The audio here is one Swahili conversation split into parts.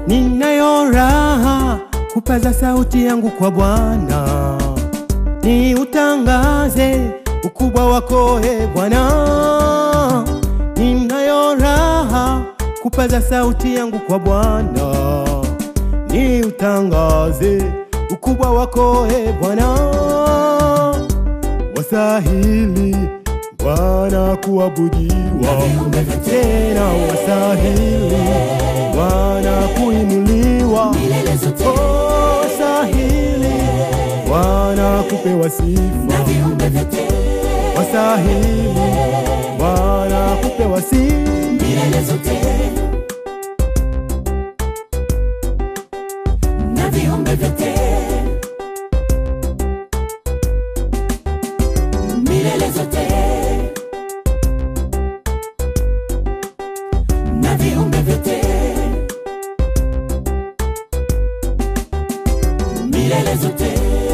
Ninayo raha kupaza sauti yangu kwa Bwana, ni utangaze ukubwa wako e Bwana. Ninayo raha kupaza sauti yangu kwa Bwana, ni utangaze ukubwa wako e Bwana. Wasahili Bwana kuabudiwa, tena wasahili Bwana kuinuliwa, milele zote oh, wasahili Bwana kupewa na sifa, viumbe vyote wasahili Bwana kupewa sifa. milele zote na viumbe vyote milele zote na viumbe vyote milele zote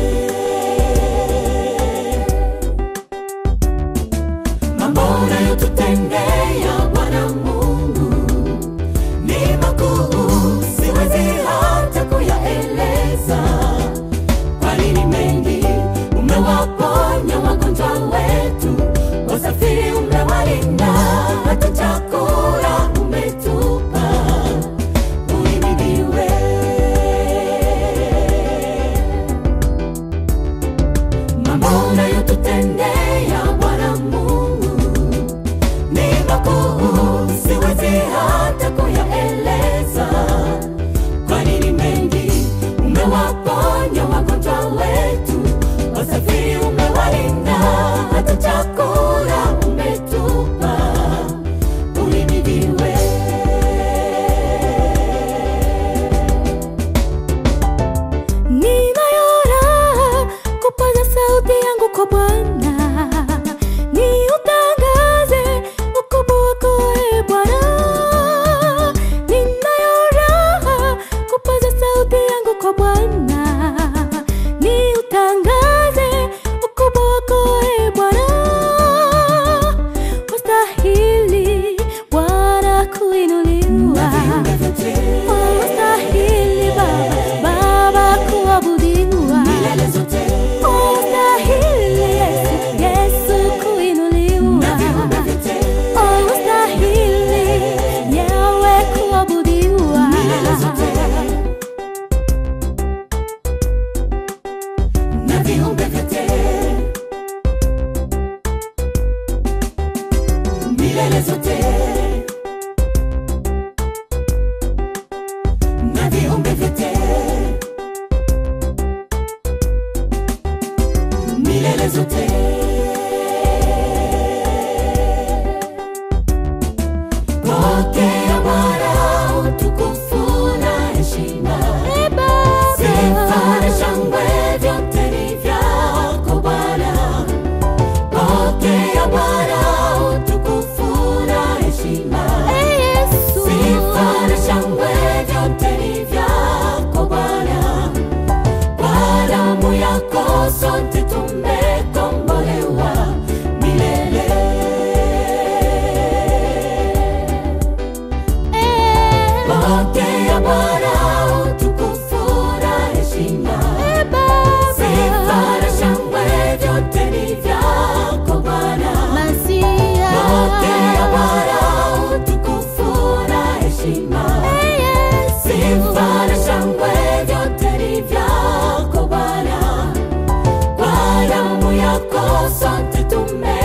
mambo unayotutendea Bwana Mungu ni makuu, siwezi hata kuyaeleza. Kwani ni mengi, umewaponya wagonjwa wetu, wasafiri umewalinda, hata chakula umetupa. Uhimidiwe. Mambo unayotutendea Bwana Mungu ni makuu, siwezi hata kuyaeleza. Kwani ni mengi, umewaponya wagonjwa wetu, wasafiri umewalinda, hata chakula umetupa. Uhimidiwe. Ninayo raha kupaza sauti yangu kwa Bwana, niutangaze ukubwa wako e Bwana. Ninayo raha kupaza sauti yangu kwa Bwana, niutangaze ukubwa wako e Bwana. Wastahili Bwana kuinuliwa Viumbe vyote Unastahili Baba, Baba kuabudiwa. milele zote Unastahili Yesu, Yesu kuinuliwa. na viumbe vyote Unastahili Yawe kuabudiwa. milele zote na viumbe vyote milele zote na viumbe vyote milele zote pokea Bwana utukufu na heshima Ee Baba, Sifa na shangwe vyote ni vyako Bwana. Pokea Bwana utukufu na heshima. Ee Yesu, Sifa na shangwe vyote ni vyako Bwana. Kwa damu yako sote tumekombolewa milele. Ee Pokea Bwana utukufu na heshima. Ee Baba, Sifa na shangwe vyote ni vyako Bwana. Masia. Pokea Bwana utukufu na heshima. Ee Yesu, Sifa na shangwe vyote ni vyako Bwana. Kwa damu yako sote tume